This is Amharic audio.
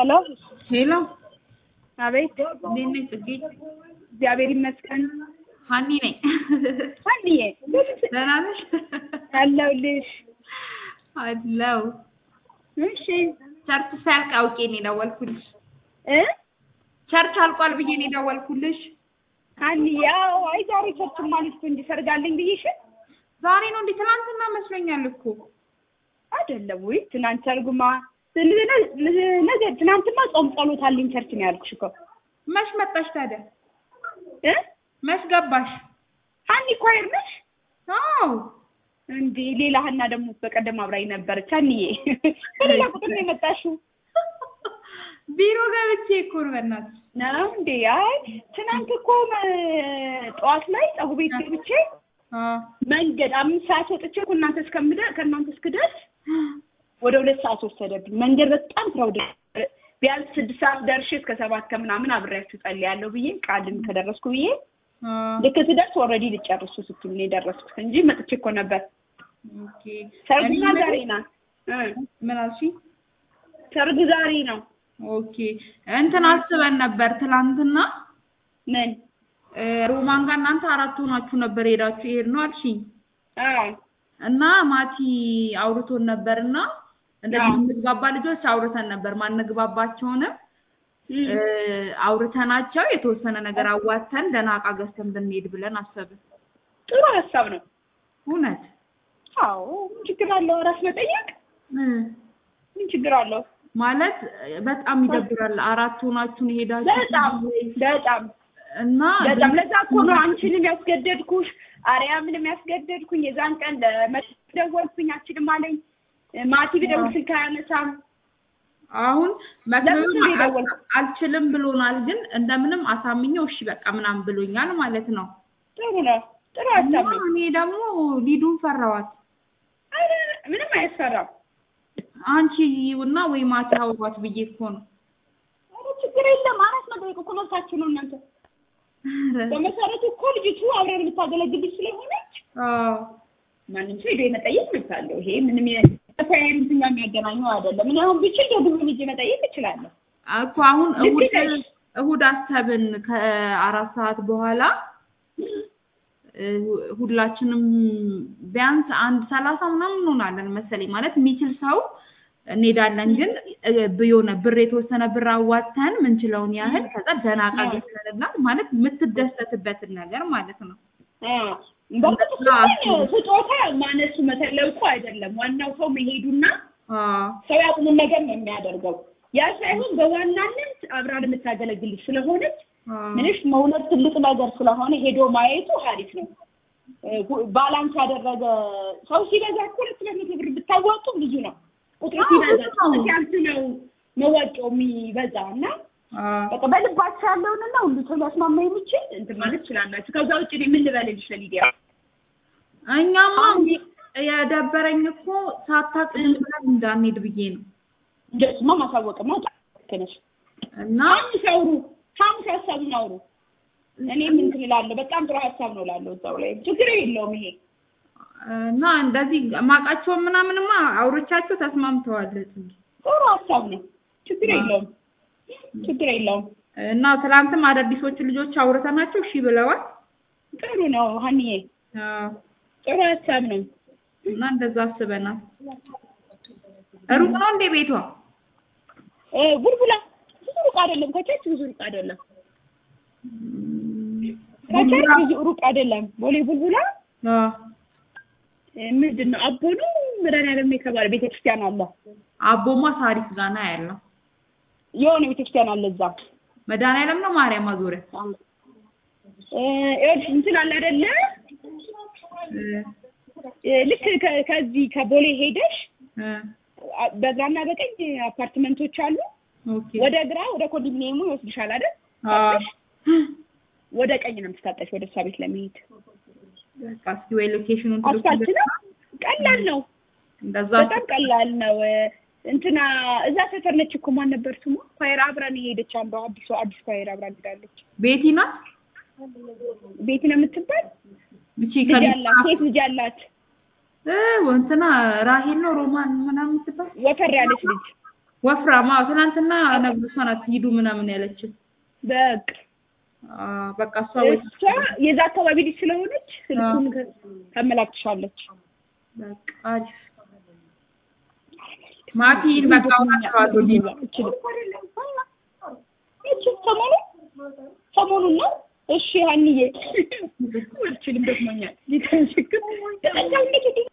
ሄሎ ሄሎ አቤት። እንዴት ነሽ ጽጌ? እግዚአብሔር ይመስገን። ሀኒ ነኝ። ሀኒዬ ደህና ነሽ? አለሁልሽ። አለው እሺ ቸርች ሳያልቅ አውቄ ነው የደወልኩልሽ። እ ቸርች አልቋል ብዬ ነው የደወልኩልሽ። ሀኒዬ ያው አይ ዛሬ ቸርች ማለት እንጂ ሰርጋለኝ ብዬሽ ዛሬ ነው እንዴ? ትናንትና መስሎኛል እኮ። አይደለም ወይ? ትናንት ሰርጉማ ነገ ትናንትማ ጾም ጸሎት አለኝ ቸርች ነው ያልኩሽ እኮ መች መጣሽ ታዲያ? እ መች ገባሽ? ሀኒ ኳየር ነሽ አዎ እንዴ? ሌላ ሀና ደግሞ በቀደም አብራኝ ነበረች። ሀኒዬ በሌላ ቁጥር ነው የመጣሽው ቢሮ ገብቼ እኮ ነው በእናትሽ። ነው እንዴ? አይ ትናንት እኮ መ- ጠዋት ላይ ፀጉር ቤት ገብቼ አዎ መንገድ አምስት ሰዓት ወጥቼ ከእናንተ እስከምደ ከእናንተ እስክደርስ ወደ ሁለት ሰዓት ወሰደብኝ። መንገድ በጣም ክራውድ ቢያንስ ስድስት ሰዓት ደርሼ እስከ ሰባት ከምናምን አብሬያችሁ ጸልያለሁ ብዬ ቃልን ከደረስኩ ብዬ አዎ ልክ ስደርስ ኦልሬዲ ልጨርሱ ስትሉ ነው የደረስኩት እንጂ መጥቼ እኮ ነበር። ኦኬ። ሰርጉማ እኔ ዛሬ ናት። እ ምን አልሽኝ? ሰርግ ዛሬ ነው። ኦኬ እንትን አስበን ነበር ትላንትና ምን እ ሮማን ጋር እናንተ አራት ሆናችሁ ነበር ሄዳችሁ ይሄድ ነው አልሽኝ አዎ እና ማቲ አውርቶን ነበር እና እንደዚህ አዎ። የምንግባባ ልጆች አውርተን ነበር ማንግባባቸውንም እም። እ አውርተናቸው የተወሰነ ነገር አዋተን ደህና ዕቃ ገዝተን ብንሄድ ብለን አሰብን። ጥሩ ሀሳብ ነው። እውነት አዎ ምን ችግር አለው? ራስ መጠየቅ እ ምን ችግር አለው? ማለት በጣም ይደብራል። አራት ሆናችሁን በጣም ሄዳችሁ በጣም እና በጣም ለዛ እኮ ነው አንቺንም ያስገደድኩሽ አርያምንም ያስገደድኩኝ። የዛን ቀን ለመደወልኩኝ አችልም አለኝ። ማቲ ብደውል ስልክ አያነሳም። አሁን መክብብም ለምንድን ነው የደወልኩት? አልችልም ብሎናል፣ ግን እንደምንም አሳምኘው እሺ በቃ ምናምን ብሎኛል ማለት ነው። ጥሩ ነው፣ ጥሩ ሀሳብ ነው። እኔ ደግሞ ሊዱን ፈራዋት። ኧረ ምንም አያስፈራም። አንቺ እና ወይ ማታ አውሯት ብዬ እኮ ነው። ኧረ ችግር የለም። አራት መጠየቅ እኮ መብታችሁ ነው እናንተ። በመሰረቱ እኮ ልጅቱ አብረን የምታገለግልሽ ስለሆነች አዎ ማንም ሰው ሄዶ የመጠየቅ መብት አለው። ይሄ ምንም ተፈያሪ እንትን ጋር የሚያገናኘው አይደለም። እኔ አሁን ብችል ደግሞ ልጅ መጠየቅ እችላለሁ። እኮ አሁን ልክ እሁድ ነሽ። እሁድ አሰብን ከአራት ሰዓት በኋላ እ ሁላችንም ቢያንስ አንድ ሰላሳ ምናምን እንሆናለን መሰለኝ። ማለት የሚችል ሰው እንሄዳለን። ግን እ የሆነ ብር የተወሰነ ብር አዋጥተን ምንችለውን ያህል ከዛ ደህና ዕቃ አዎ። ገዝተንላት ማለት የምትደሰትበትን ነገር ማለት ነው። በእርግጥ እሱ አዎ። ግን ስጦታ ማነሱ መተለቁ አይደለም። ዋናው ሰው መሄዱና አዎ ሰው ያቁምን ነገር ነው የሚያደርገው። ያ ሳይሆን በዋናነት አብራን የምታገለግልሽ ስለሆነች አዎ ምንሽ መውለድ ትልቅ ነገር ስለሆነ ሄዶ ማየቱ አሪፍ ነው። እ ሁ- ባላንስ ያደረገ ሰው ሲበዛ እኮ ሁለት ሁለት መቶ ብር ብታዋጡ ብዙ ነው። ቁጥሩ አዎ፣ ሲበዛ ብዙ ነው። ሲያንስ ነው መዋጮው የሚበዛ እና አዎ በቃ በልባችሁ ያለውንና ሁሉ ሰው ሊያስማማ የሚችል እንትን ማለት ትችላላችሁ። ከዛ ውጭ እኔ ምን ልበልልሽ ለሊዲያ እኛማ የደበረኝ እኮ ሳታቅድም ብለን እንዳንሄድ ብዬ ነው እንደሱማ ማሳወቅማ ልክ ነሽ። እና ሐሙስ አውሩ፣ ሐሙስ ሀሳቡን አውሩ። እኔ ምን ትላለሁ? በጣም ጥሩ ሀሳብ ነው እላለሁ። እዛው ላይ ችግር የለውም ይሄ እና እንደዚህ ማቃቸውን ምናምንማ አውሮቻቸው ተስማምተዋል። ጽጌ ጥሩ ሀሳብ ነው። ችግር የለውም፣ ችግር የለውም። እና ትላንትም አዳዲሶቹ ልጆች አውርተናቸው እሺ ብለዋል። ጥሩ ነው ሀኒዬ፣ አዎ፣ ጥሩ ሀሳብ ነው። እና እንደዛ አስበናል። ሩቅ ነው እንዴ ቤቷ? እ ቡልቡላ ብዙ ሩቅ አይደለም፣ ከቸርች ብዙ ሩቅ አይደለም። ከቸርች ብዙ ሩቅ አይደለም። ቦሌ ቡልቡላ አዎ። እ ምንድን ነው አቦ ነው መድኃኒዓለም የተባለ ቤተክርስቲያን አለ። አቦማ ሳሪስ ጋና ያለው የሆነ ቤተክርስቲያን አለ እዛ መድኃኒዓለም ነው ማርያም ማዞሪያ እ ይኸውልሽ እንትን አለ አይደለ እ እ ልክ ከ- ከዚህ ከቦሌ ሄደሽ እ አ- በግራና በቀኝ አፓርትመንቶች አሉ። ኦኬ ወደ ግራ ወደ ኮንዶሚኒየሙ ይወስድሻል አይደል? አዎ። ወደ ቀኝ ነው የምትታጠሽ ወደ እሷ ቤት ለመሄድ። በቃ እስኪ ወይ ሎኬሽኑን አስፋልት ነው። ቀላል ነው፣ እንደዛ በጣም ቀላል ነው። እንትና እዛ ሰፈር ነች እኮ ማን ነበር ስሟ? ኳየር አብራን የሄደች አንዷ አዲሷ አዲስ ኳየር አብራን ሄዳለች። ቤቲ ናት። ቤት ነው የምትባል እቺ ልጅ ከሊፋ አላት፣ ሴት ልጅ አላት። እ እንትና ራሄል ነው ሮማን ምናምን የምትባል ወፈር ያለች ልጅ ወፍራማ ትናንትና ነግሮ እሷ ናት ሂዱ ምናምን ያለችን። በቃ አ፣ በቃ እሷ ወይ እሷ የዛ አካባቢ ልጅ ስለሆነች ስልኩን ከ- ታመላክትሻለች። በቃ አሪፍ ማቲን በቃ አውራቸዋለሁ ዲማ እቺ ሰሞኑ ሰሞኑን ነው። እሺ ሀኒዬ አልችልም፣ ደክሞኛል። ሊተንሽክ